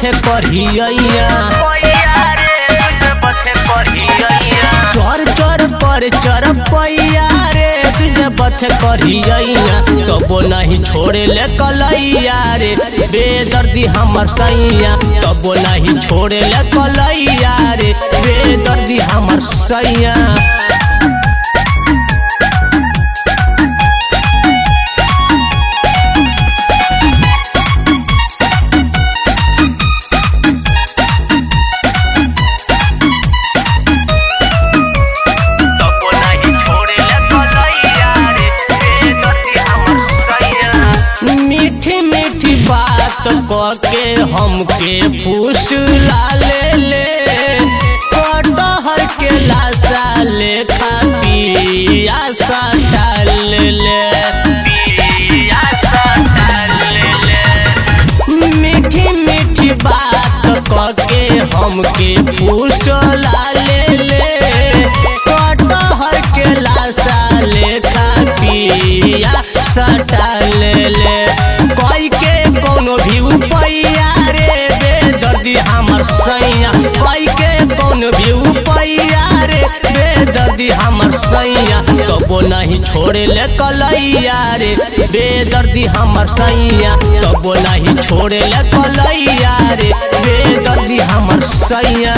बथे करिया चोर चोर पर चर पैया रे तुझे बथे करिया तबो नहीं छोड़े ले कलैया रे बेदर्दी हमर सैया तबो नहीं छोड़े ले कलैया रे बेदर्दी हमर सैया तबो नहीं छोड़े ले कलैया रे बेदर्दी हमर सैया मीठी मीठी बात के हमके फूस ले ले कटहर के लाशा लेखा पिया डाल ले पिया सा डाल ले मीठी मीठी बात के हमके फूस ले ले कटहर के लाशा लेखा पिया डाल ले कोई के कोनो भी उपैया रे बेदर्दी हमर सैया कोई के कोनो भी उपैया रे बेदर्दी हमर सैया कबो नहीं छोड़े ले कलैया रे बेदर्दी हमर सैया कबो नहीं छोड़े ले कलैया रे बेदर्दी हमर सैया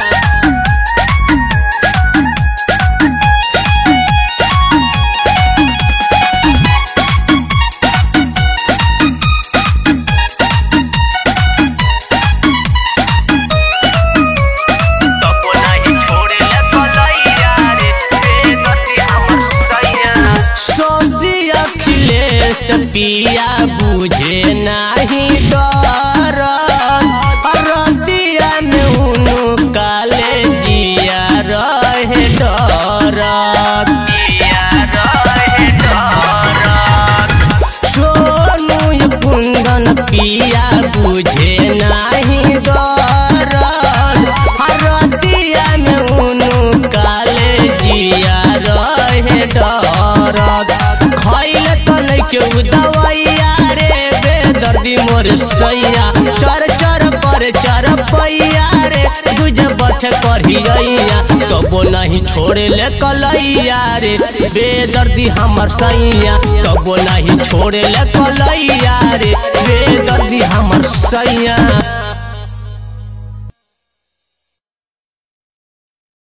तबो नहीं छोड़े ले कलैया रे बेदर्दी हमर सैया सोची अखिलेश पिया बुझे नाही डर रतिया में उनु काले जिया रहे डर पिया रहे डर सोनू ये कुंदन पिया बुझे नाही डर रतिया में उनु काले जिया रहे डर खैले त नैके दवैया रे बेदर्दी मोर सैया चर चर पर चर पैया रे तुझ बथ करिया तबो नहीं छोड़े ले कलैया रे बेदर्दी हमर सैया तबो नहीं छोड़े ले कलैया रे बेदर्दी हमर सैया